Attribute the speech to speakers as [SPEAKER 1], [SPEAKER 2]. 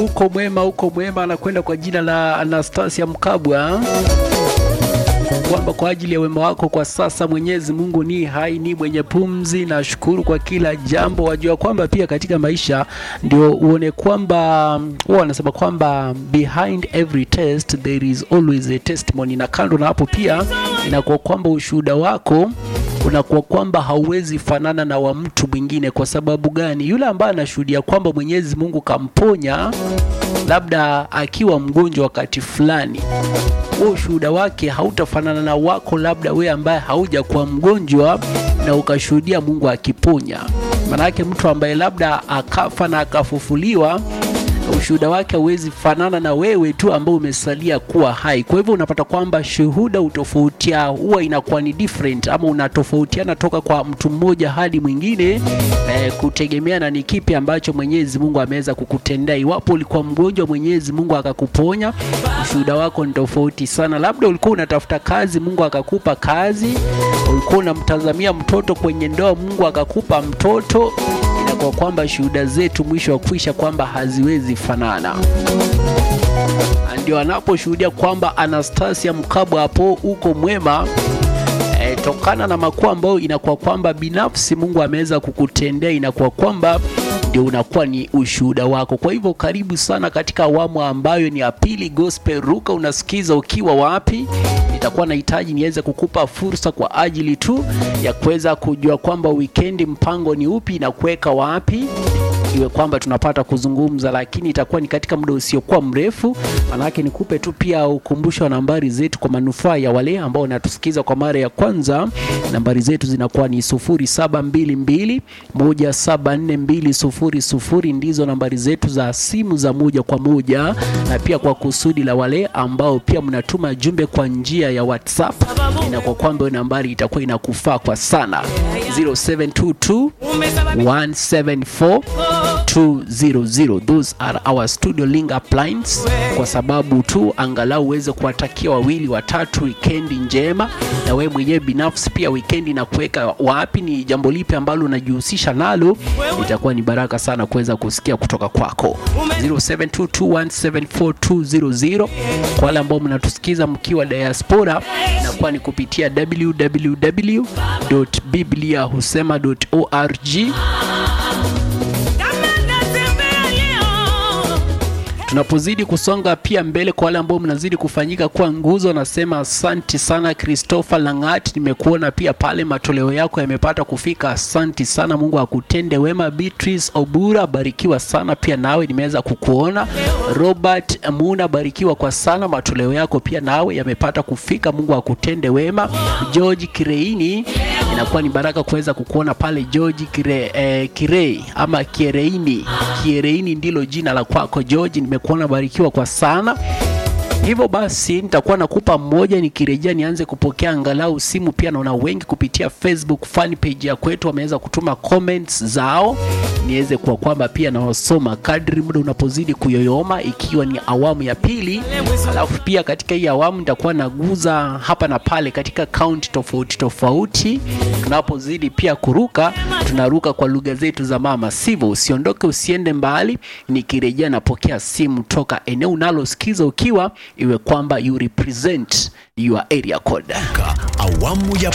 [SPEAKER 1] uko mwema, uko mwema, anakwenda kwa jina la Anastasia Mkabwa kwamba kwa ajili ya wema wako kwa sasa Mwenyezi Mungu ni hai, ni mwenye pumzi. Nashukuru kwa kila jambo. Wajua kwamba pia katika maisha ndio uone kwamba huwa wanasema kwamba behind every test there is always a testimony, na kando na hapo pia inakuwa kwamba ushuhuda wako unakuwa kwamba hauwezi fanana na wa mtu mwingine. Kwa sababu gani? Yule ambaye anashuhudia kwamba Mwenyezi Mungu kamponya labda akiwa mgonjwa wakati fulani, huo ushuhuda wake hautafanana na wako, labda we ambaye haujakuwa mgonjwa na ukashuhudia Mungu akiponya. Maanake mtu ambaye labda akafa na akafufuliwa ushuhuda wake hauwezi fanana na wewe tu ambao umesalia kuwa hai. Kwa hivyo unapata kwamba shuhuda utofautia huwa inakuwa ni different, ama unatofautiana toka kwa mtu mmoja hadi mwingine eh, kutegemeana ni kipi ambacho Mwenyezi Mungu ameweza kukutendea. Iwapo ulikuwa mgonjwa, Mwenyezi Mungu akakuponya, ushuhuda wako ni tofauti sana. Labda ulikuwa unatafuta kazi, Mungu akakupa kazi. Ulikuwa unamtazamia mtoto kwenye ndoa, Mungu akakupa mtoto kwa kwamba shuhuda zetu mwisho wa kuisha kwamba haziwezi fanana. Ndio anaposhuhudia kwamba Anastasia Mkabwa hapo uko mwema e, tokana na makuu ambayo inakuwa kwamba binafsi Mungu ameweza kukutendea, inakuwa kwamba ndio unakuwa ni ushuhuda wako. Kwa hivyo karibu sana katika awamu ambayo ni ya pili Gospel Ruka. Unasikiza ukiwa wapi? Nitakuwa nahitaji niweze kukupa fursa kwa ajili tu ya kuweza kujua kwamba wikendi mpango ni upi na kuweka wapi iwe kwamba tunapata kuzungumza, lakini itakuwa ni katika muda usiokuwa mrefu. Manake nikupe tu pia ukumbusho wa nambari zetu kwa manufaa ya wale ambao wanatusikiza kwa mara ya kwanza. Nambari zetu zinakuwa ni 0722174200 ndizo nambari zetu za simu za moja kwa moja, na pia kwa kusudi la wale ambao pia mnatuma jumbe kwa njia ya WhatsApp, inakuwa kwamba nambari itakuwa inakufaa kwa sana 0722 174 200. Those are our studio link up lines, kwa sababu tu angalau uweze kuwatakia wawili watatu wikendi njema, na wewe mwenyewe binafsi pia wikendi na kuweka wapi, ni jambo lipi ambalo unajihusisha nalo, itakuwa ni baraka sana kuweza kusikia kutoka kwako 0722174200. Kwa wale ambao mnatusikiza mkiwa diaspora, inakuwa ni kupitia www.bibliahusema.org. tunapozidi kusonga pia mbele, kwa wale ambao mnazidi kufanyika kuwa nguzo, nasema asanti sana. Christopher Langat, nimekuona pia pale, matoleo yako yamepata kufika, asanti sana. Mungu akutende wema. Beatrice Obura, barikiwa sana pia nawe, nimeweza kukuona. Robert Muna, barikiwa kwa sana, matoleo yako pia nawe yamepata kufika. Mungu akutende wema. George Kireini, inakuwa ni baraka kuweza kukuona pale George Kire, eh, Kirei ama Kiereini, Kiereini ndilo jina la kwako George, nimekuona barikiwa kwa sana. Hivyo basi nitakuwa nakupa mmoja, nikirejea nianze kupokea angalau simu. Pia naona wengi kupitia Facebook fan page ya kwetu wameweza kutuma comments zao, niweze kuwa kwamba pia nawasoma kadri muda unapozidi kuyoyoma, ikiwa ni awamu ya pili. Alafu pia katika hii awamu nitakuwa naguza hapa na pale katika kaunti tofauti tofauti. Tunapozidi pia kuruka, tunaruka kwa lugha zetu za mama, sivyo? Usiondoke, usiende mbali. Nikirejea napokea simu toka eneo unalosikiza ukiwa iwe kwamba you represent your area code.
[SPEAKER 2] Awamu ya